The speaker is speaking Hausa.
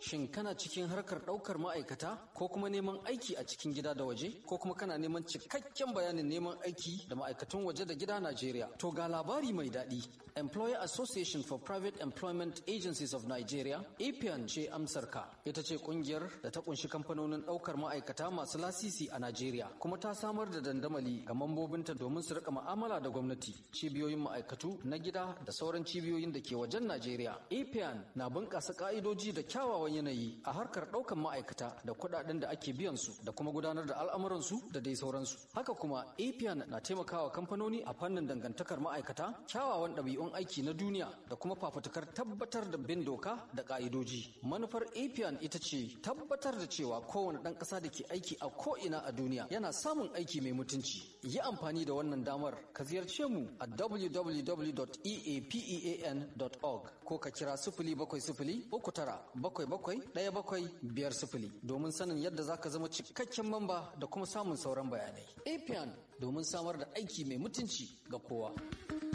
Shin kana cikin harkar ɗaukar ma'aikata ko kuma neman aiki a cikin gida da waje ko kuma kana neman cikakken bayanin neman aiki da ma'aikatan waje da gida Najeriya? To ga labari mai daɗi. Employer Association for Private Employment Agencies of Nigeria, APIAN ce amsarka. Ita ce ƙungiyar da ta kunshi kamfanonin ɗaukar ma'aikata masu lasisi a Najeriya kuma ta samar da dandamali ga mambobinta domin su rika mu'amala da gwamnati, cibiyoyin ma'aikatu na gida da sauran cibiyoyin da ke wajen Najeriya. APIAN na bunƙasa ƙa'idoji da kyawawan yanayi a harkar ɗaukar ma'aikata da kuɗaɗen da ake biyan su da kuma gudanar da al'amuransu da dai sauransu. Haka kuma APIAN na taimakawa kamfanoni a fannin dangantakar ma'aikata, kyawawan ɗabi'un aiki na duniya da kuma fafutukar tabbatar da bin doka da ƙa'idoji. Manufar APIAN ita ce tabbatar da cewa kowane ɗan ƙasa da ke aiki a ko'ina a duniya yana samun aiki mai mutunci. Yi amfani da wannan damar ka ziyarce mu a www.eapean.org ko ka kira sifili bakwai sifili uku tara bakwai bakwai ɗaya bakwai biyar sifili domin sanin yadda za ka zama cikakken mamba da kuma samun sauran bayanai. APIAN domin samar da aiki mai mutunci ga kowa.